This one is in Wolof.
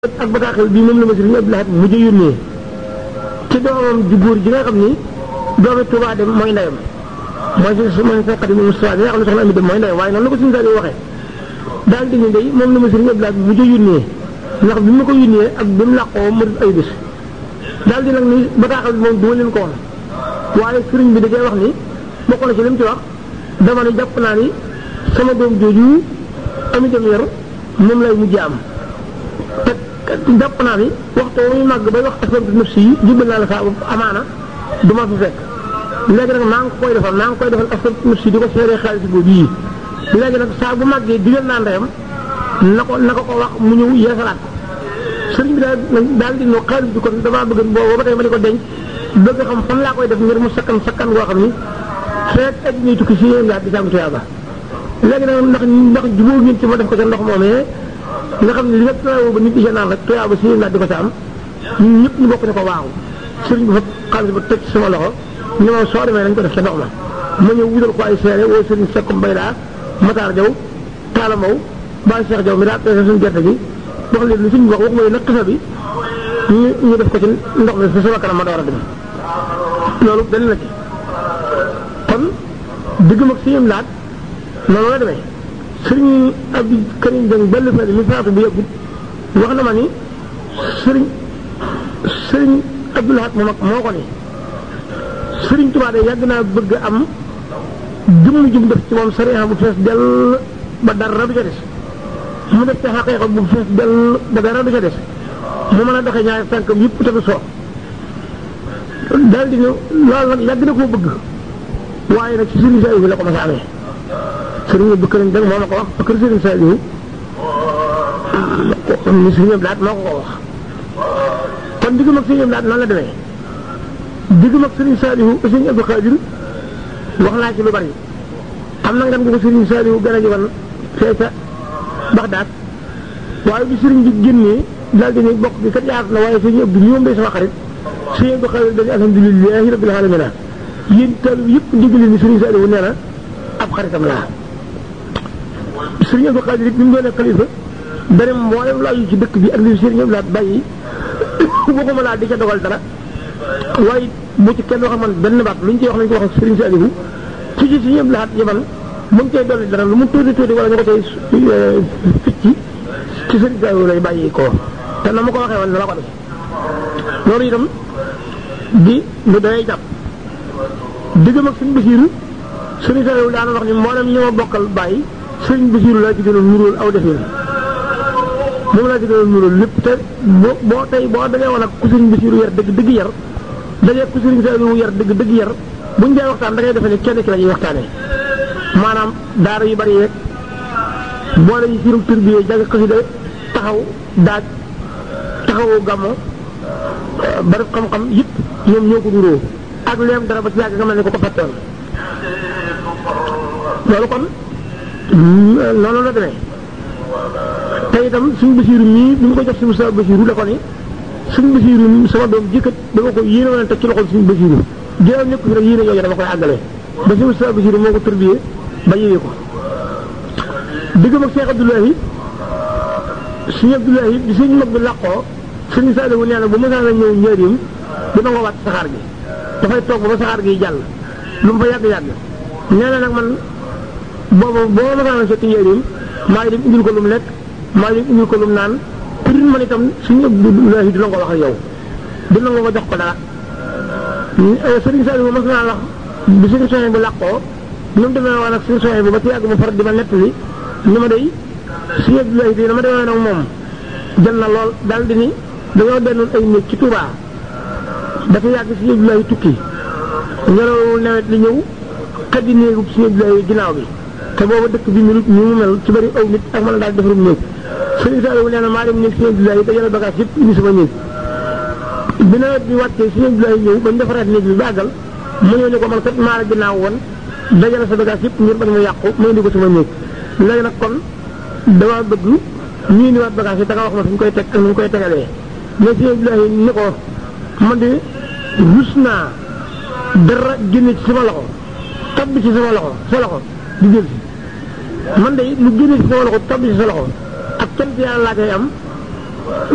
ak bataaxal bii moom la ma sëriñ Abdou Lahad mujj yónnee ci doomam ju góor ji nga xam ni doomi Tuubaa dem mooy ndeyam mooy si mooy sa xadim Moustapha bi nga xam ne soxna Ami dem mooy ndeyam waaye noonu la ko suñu saali waxee daal di ne day moom la ma sëriñ Abdou Lahad mujj yónnee ndax bi ma ko yónnee ak bi mu làqoo mu def ay bés daal di nag ni bataaxal bi moom duma leen ko woon waaye sëriñ bi da cee wax ni bokk na ci li mu ci wax dama ne jàpp naa ni sama doom jooju ami dem yor moom lay mujj am te jàpp naa ni waxtu muy màgg bay wax asbabtu nafsi yi jubal naa la saa amaana du ma fi fekk léegi nag maa ngi koy defal maa ngi koy defal asbabtu nafsi di ko seeree xaalis boobu yii léegi nag saa bu màggee digal naa ndeyam na ko na ko ko wax mu ñëw yeesalaat sëriñ bi daal daal di ñëw xaalis bi kon damaa bëgg boobu ba tey ma di ko denc bëgg xam fan laa koy def ngir mu sakkan sakkan goo xam ni feet ak ñuy tukki si yéen daal di sàmm tuyaaba léegi nag ndax ndax jubóo ngeen ci ma def ko ca ndox moomee nga xam ne li nga tuyaaba ba nit di naan rek tuyaaba si yéen daal di ko sa am ñun ñëpp ñu bokk ne ko waaw sëriñ bi fa xaalis ba teg ci sama loxo ni ma soo demee nañ ko def ca ndox ma ma ñëw wutal ko ay seere woo sëriñ Sekkum Bay laa Matar Jaw Taala Maw Baay Cheikh Jaw mi daa peese suñu gerte gi wax leen li suñu wax wax mooy nag xisa bi ñu ñu def ko ci ndox mi si sama kanam ma door a dem loolu benn la ci kon digg mag si yëm laat noonu la demee sëriñ Abdou Karim Dieng benn fële mi faatu bu yëgut wax na ma ni sëriñ sëriñ Abdou Lahad moom ak moo ko ni sëriñ Tuubaa de yàgg naa bëgg am jëmm jum def ci moom sariya bu fees dell ba dara du ca des mu def ci xaqiiqa bu fees dell ba dara du ca des mu mën a doxee ñaari tànkam yëpp te du soo daal di ne loolu nag yàgg na koo bëgg waaye nag ci sëriñ Saliou la ko mas a amee sëriñ Abdou Karim Dieng moo ma ko wax ba kër sëriñ Saliou ni sëriñ Abdou Lahad moo ko ko wax kon diggam ak sëriñ Abdou Lahad noonu la demee diggam ak sëriñ Saliou sëriñ Abdou Khadir wax naa ci lu bari am na ngan gu ko sëriñ Saliou gën a jogoon fee ca Baxdaad waaye bi sëriñ bi génnee daal di ne bokk bi kat yaatu na waaye sëriñ Abdou ñoom day sama xarit sëriñ Abdou Khadir dañu alhamdulilahi rabbil alamin yéen taalib yëpp ndigali ni sëriñ Saliou nee na ab xaritam laa sëriñ Abdou Khadir it bi mu doonee xalifa beneen mboolem lu aju ci dëkk bi ak li sëriñ Abdou Lahad bàyyi waxuma laa di ca dogal dara waaye bu ci kenn wax man benn baat lu ñu ciy wax nañ ko wax ak sëriñ Saliou ci ci sëriñ Abdou Lahad yaman mu ngi cay dolli dara lu mu tuuti tuuti wala ñu ko cay ficci ci sëriñ Saliou lay bàyyi ko te na ma ko waxee woon na la ko def loolu itam di lu doy jàpp diggam ak sëriñ Basiiru sëriñ Saliou daana wax ni mboolem ñi ma bokkal bàyyi sëriñ Basiiru laa ci gënoon nuróol aw defin moom laa ci gënoon nuróol lépp te boo boo tey boo dajee woon ak ku sëriñ Basiiru yar dëgg dëgg yar dajee ku sëriñ Saliou yar dëgg dëgg yar buñ dee waxtaan da ngay defe ne kenn ki la ñuy waxtaanee maanaam daara yu bari yeeg boole yi sirum tur bi jàng xasida taxaw daaj taxawu gàmmo bari xam-xam yëpp ñoom ñoo ko nuróo ak leem dara ba ci yàgg nga mel ne ko ko fàttewoon loolu kon noonu la demee te itam suñu basiiru mii bi mu ko jox si Moussa Basiiru la ko ni suñu basiiru sama doom jëkkat dama ko yéene woon teg ci loxol suñu basiiru jëlaat nekk fi rek yéene yooyu dama koy àggale ba si Moussa Basiiru moo ko tërbiyee ba yéwee ko diggam ak Cheikh Abdoulahi suñu Abdoulahi bi suñu mag bi làqoo suñu Saliou nee na bu mësaan a ñëw njëriñ dina ko wàcc saxaar gi dafay toog ba ba saxaar gi jàll lu mu fa yàgg-yàgg nee na nag man boobu boo ma mësaan a fekk njëriñ maa ngi dem indil ko lu mu lekk maa ngi dem indil ko lu mu naan pour man itam suñu Abdoulahi dina ko wax ak yow dina nga ko jox ko dara Serigne Saliou mas naa wax bi suñu soxna bu làqoo ñu mu demee woon ak suñu soxna bu ba ci yàgg mu far di ma nettali ni ma day suñu Abdoulahi di dama demee nag moom jël na lool daal di ni dañoo dennoon ay néeg ci Touba dafa yàgg suñu Abdoulahi tukki ngelaw nawet li ñëw xaddi néegub suñu Abdoulahi ginnaaw bi te booba dëkk bi minute ñu mu mel ci bëri aw nit ak mën a daal defarum néeg Serigne Saliou nee na maa dem néeg suñu Abdoulahi dajale bagage yëpp indi sama néeg bi nawet bi wàccee suñu Abdoulahi ñëw bañ defaraat néeg bi bàggal mu ñëw ne ko man kat maa la ginnaaw woon dajale sa bagage yëpp ngir bañ mu yàqu ma indi ko sama néeg léegi nag kon dama bëgg ñu indiwaat bagage yi da nga wax ma fi ñu koy teg ak nu ñu koy tegalee mais suñu Abdoulahi ni ko man de rus naa dara génne ci sama loxo tabbi ci sama loxo sa loxo di jël si man de lu génne ci sama loxo tabbi ci sa loxo ak cant yàlla laa koy am